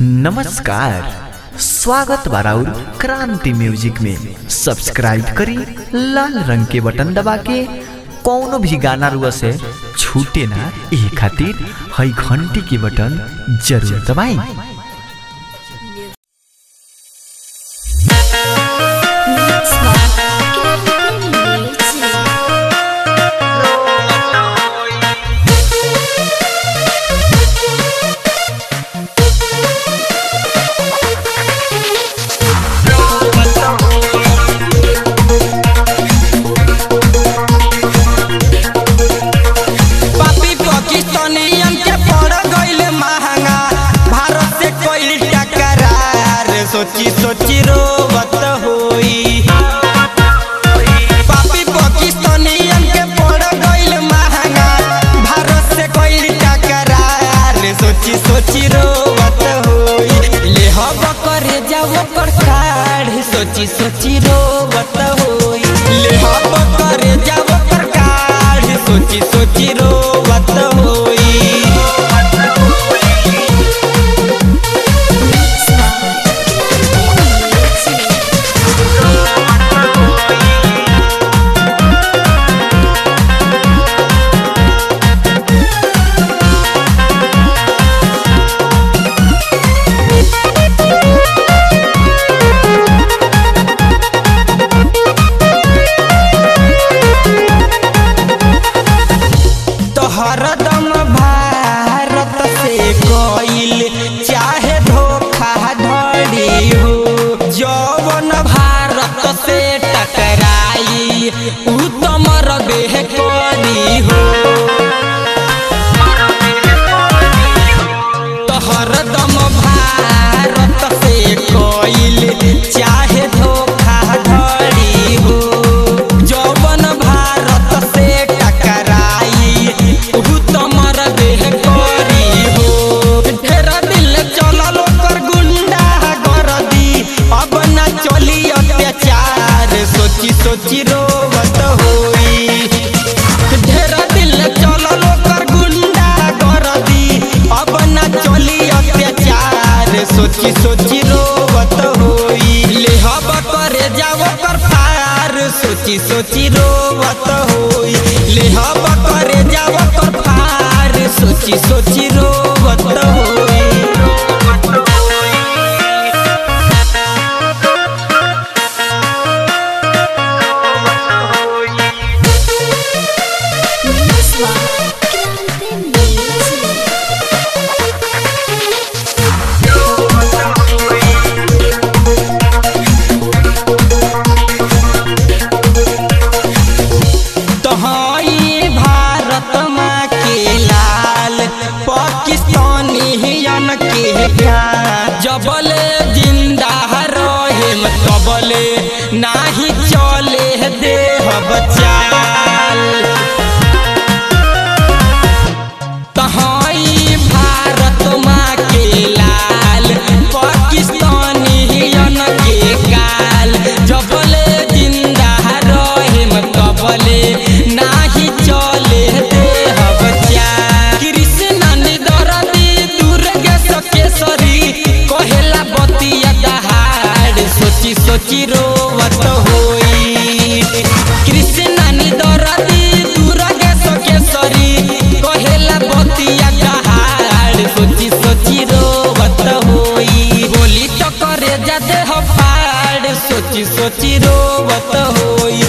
नमस्कार स्वागत बाराउर क्रांति म्यूजिक में सब्सक्राइब करी लाल रंग के बटन दबा के कौनो भी गाना रुआ से छूटे ना ए खातिर हई घंटी के बटन जरूर दबाई पापी पाकिस्तानियन के पड़ गईल महंगा भारत से कोई टकरार सोची सोची रोवत होई पापी पाकिस्तानियन के पड़ गईल महंगा भारत से कोई टकरार सोची सोची रोवत होई ले हब करे जाओ कर काढ़ सोची सोची रोवत होई ले हब करे जाओ कर काढ़ सोची सोची रोवत होई तो हरदम भारत से कोइल चाहे धोखा धड़ी हो जौवन भारत से टकराई उ तो मरबे करी हो तो हरदम भारत से कोइल चाहे धोखा धड़ी हो जौवन भारत से टकराई उ तो मरबे करी हो ढेरा दिल चलल ओकर गुंडा गरदी अब ना चली अत्याचार सोची सोची रोवत होई ढेरा दिल चलल ओकर गुंडा गरदी अब ना चली अत्याचार सोची सोची रोवत होई ले हब करे जाओ कर पार सोची सोची रोवत होई ले हब करे जाओ कर पार सोची सोची रोवत होई तोहई भारत माँ के लाल पाकिस्तानियन के प्यार जबले जिंदा रहे तबले नाही चले देह बचाल तहाई भारत माँ के लाल पाकिस्तानियन के काल जबले जिंदा रहे तबले नाही चले देह बचा कृष्ण निदरदी दुर्गे सकेसरी कहेला बतिया दहाड़ सोची सोची रोवत होई कृष्ण निदरदी दुर्गे सकेसरी कहेला बतिया दहाड़ सोची सोची रोवत होई बोली तो करे जाते हो पाड़ सोची सोची रोवत होई